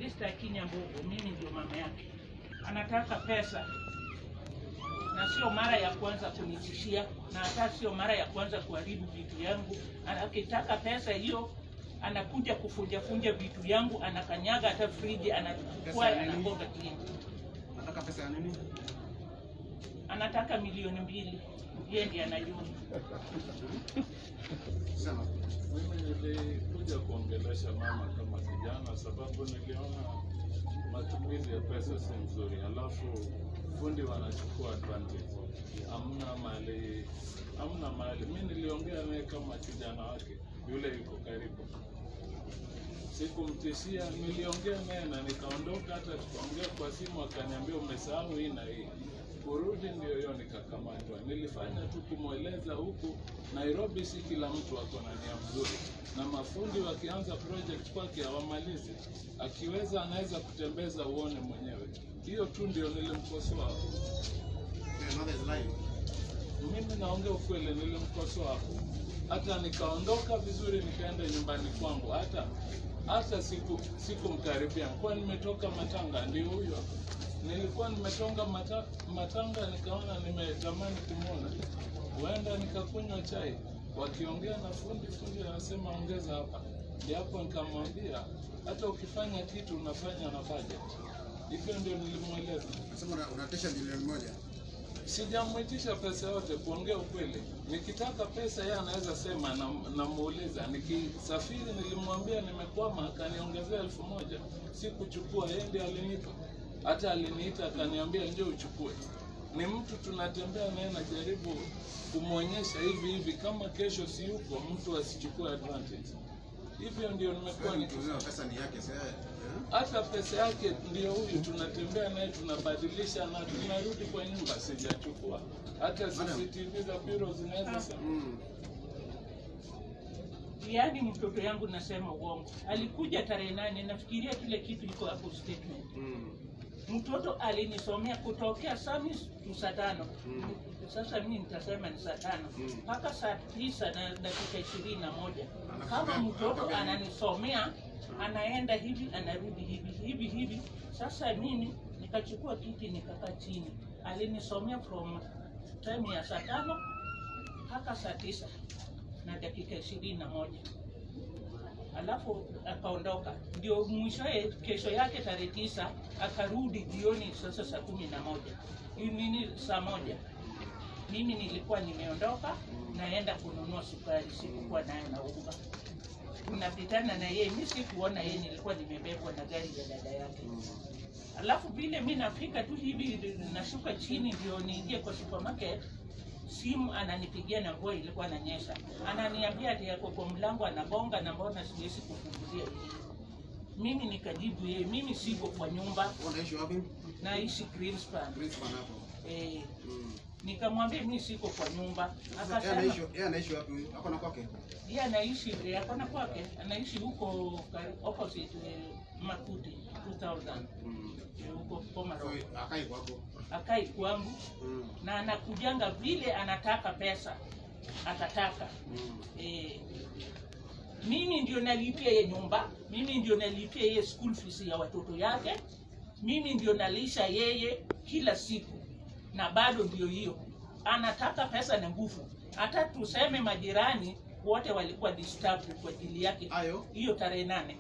Esther Akinya Mbogo, mimi ndio mama yake. Anataka pesa na sio mara ya kwanza kunitishia, na hata sio mara ya kwanza kuharibu vitu yangu. Ana- Akitaka pesa hiyo anakuja kufunja funja vitu yangu, anakanyaga hata friji, anachukua Pesa ya nini? anagonga chini. Nataka pesa ya nini? Anataka milioni mbili, yeye ndiye anajua. Sema. Mimi nilikuja kuongelesha mama kama kijana, sababu niliona matumizi ya pesa si mzuri, halafu fundi wanachukua advantage. Hamna mali, hamna mali. Mi niliongea naye kama kijana wake, yule yuko karibu, sikumtishia. Niliongea naye na nikaondoka, hata tukaongea kwa simu, akaniambia umesahau hii na hii kurudi ndio hiyo nikakamatwa. Nilifanya tu kumweleza huku Nairobi, si kila mtu ako na nia mzuri, na mafundi wakianza project kwake hawamalizi. Akiweza anaweza kutembeza uone mwenyewe. Hiyo tu ndio nilimkosoa. Your mother is lying. Mimi naongea ukweli, nilimkosoa hapo, hata nikaondoka vizuri, nikaenda nyumbani kwangu, hata hata siku sikumkaribia, kwa nimetoka Matanga, ndio huyo nilikuwa nimetoka mata, Matanga, nikaona nimetamani kumwona, huenda nikakunywa chai, wakiongea na fundi, fundi anasema ongeza hapa, japo nikamwambia hata ukifanya kitu unafanya na budget. Hivyo ndio nilimweleza. Nasema una- unatisha milioni moja. Sijamwitisha pesa yote, kuongea ukweli. Nikitaka pesa yeye anaweza sema, na- namuuliza. Nikisafiri nilimwambia nimekwama, akaniongezea elfu moja. Sikuchukua, yeye ndiye alinipa. Hata aliniita akaniambia njoo uchukue. Ni mtu tunatembea naye, najaribu kumwonyesha hivi hivi, kama kesho si yuko mtu asichukue advantage. Hivyo ndio nimekuwa Kwani nikifanya tuliwa pesa ni yake sasa. hata pesa yake ndio huyu, tunatembea naye tunabadilisha na tunarudi kwa nyumba. Sijachukua hata CCTV za bureau zinaweza sema. Mm. Yaani mtoto yangu nasema uongo. Alikuja tarehe nane, nafikiria kile kitu iko hapo statement. Mm. Mtoto alinisomea kutokea Samis tu saa tano. Mm. Sasa mimi nitasema ni saa tano Mm. mpaka saa tisa na dakika ishirini na moja. Anakusomea- Kama mtoto anakwambia nini? ananisomea anaenda hivi anarudi hivi hivi hivi. Sasa mimi nikachukua kiti nikakaa chini, alinisomea from time ya saa tano mpaka saa tisa na dakika ishirini na moja alafu akaondoka. Ndio mwishowe kesho yake tarehe tisa akarudi jioni, sasa saa kumi na moja nini, saa moja mimi nilikuwa nimeondoka naenda kununua sukari, sikukuwa nayo na unga. Tunapitana na yeye, mi sikuona yeye, nilikuwa nimebebwa na gari ya dada yake. Alafu vile mi nafika tu hivi, nashuka chini ndio niingie kwa supermarket, simu ananipigia na mvua ilikuwa inanyesha, ananiambia ati yako kwa mlango anagonga na mbona siwezi kufungulia hivi. Mimi nikajibu yeye, mimi siko kwa nyumba, Wewe unaishi wapi? naishi Greenspan. Greenspan hapo. Eh, Mm. nikamwambia mimi siko kwa nyumba, Sasa yeye akasema anaishi yeye anaishi wapi? huyu? Hapo na kwake. yeye anaishi eh, hapana kwake, anaishi huko kari- opposite eh, Makuti 2000 Mm. eh, huko Boma So Road. akai kwako. Akai kwangu Mm. na anakujanga vile anataka pesa atataka Mm. eh, mimi ndio nalipia ye nyumba, mimi ndio nalipia yeye school fees ya watoto yake, mimi ndio nalisha yeye kila siku, na bado ndio hiyo anataka pesa na nguvu. Hata tuseme majirani wote walikuwa disturbed kwa ajili yake Ayo. hiyo tarehe nane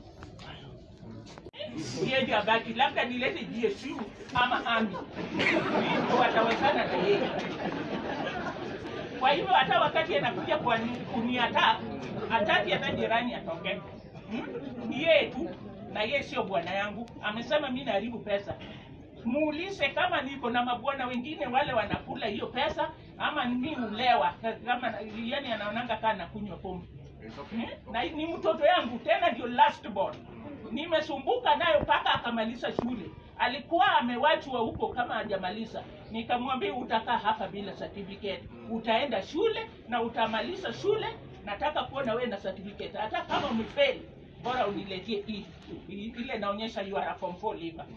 yeye ndio abaki, labda nilete GSU ama ami ndio watawezana na yeye. Kwa hivyo hata wakati anakuja kwa kuniataa, hataki hata jirani atoke, hmm? ni yeye tu, na yeye sio bwana yangu. Amesema mi naharibu pesa. Muulize kama niko na mabwana wengine wale wanakula hiyo pesa, ama mi ulewa kama yani anaonanga kaa nakunywa pombe Eh, na ni mtoto yangu tena ndio last born. Nimesumbuka nayo mpaka akamaliza shule. Alikuwa amewachwa huko kama hajamaliza. Nikamwambia utakaa hapa bila certificate, utaenda shule na utamaliza shule. Nataka kuona wewe na certificate, hata kama umefeli, bora uniletee hii hii- ile naonyesha you are a form 4 leaver.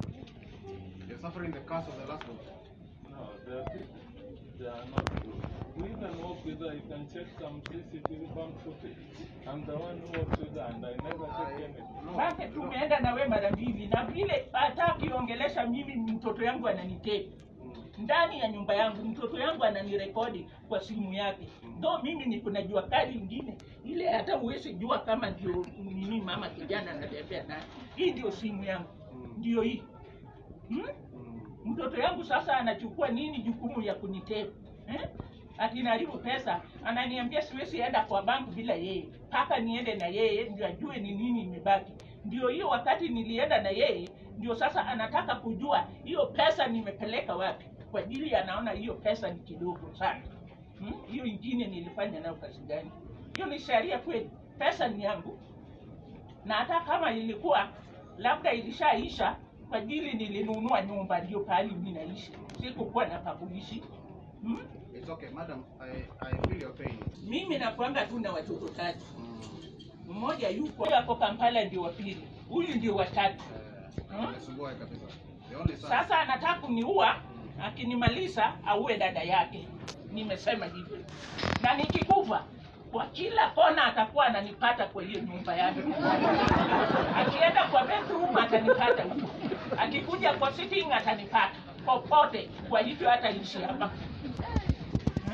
You're suffering the curse of the last one. No, they are, they are not good. We even work with her. You can check some CCTV bank footage. I'm the one who works with her, and I never take anything. Basi tumeenda na we mara mbili, na vile hata akiongelesha mimi, mtoto yangu ananiteka ndani ya nyumba yangu, mtoto yangu ananirekodi kwa simu yake. Ndo mimi niko na jua kali ingine ile, hata huwezi jua kama ndio nini mama kijana anatembea naye. Hii ndio simu yangu, ndio hii hmm? Mtoto yangu sasa anachukua nini jukumu ya kuniteka eh? Ati naribu pesa, ananiambia siwezi enda kwa banku bila yeye, mpaka niende na yeye ndio ajue ni nini imebaki. Ndio hiyo wakati nilienda na yeye, ndio sasa anataka kujua hiyo pesa nimepeleka wapi, kwa ajili anaona hiyo pesa ni kidogo sana. Hmm? Hiyo ingine nilifanya nayo kazi gani? Hiyo ni sheria kweli? Pesa ni yangu, na hata kama ilikuwa labda ilishaisha kwa ajili nilinunua nyumba, ndio pahali mimi naishi, sikukuwa na pakuishi hmm? It's okay, madam. I, I feel your pain. Mimi nakwanga tu na watoto tatu, Mm. mmoja yuko hapo Kampala, ndio wa pili, huyu ndio wa tatu. Eh, Hmm? Nasumbua kabisa. The only son. Sasa anataka kuniua, akinimaliza auwe dada yake. Nimesema hivyo, na nikikufa kwa kila kona atakuwa ananipata kwa hiyo nyumba yake. Akienda kwa bedroom atanipata huko, akikuja kwa sitting atanipata popote. Kwa hivyo hata ishi hapa hmm?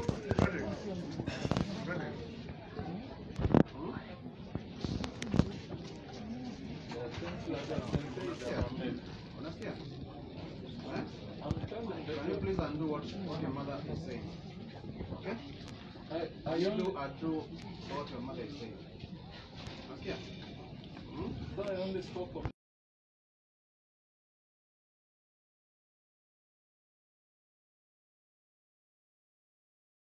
There are things like that can say that are made. Unasikia? Eh? I'm telling Can you the please undo what, what your mother is saying? Okay? I, I You only, do undo what your mother is saying. Unasikia? Hmm? I only spoke of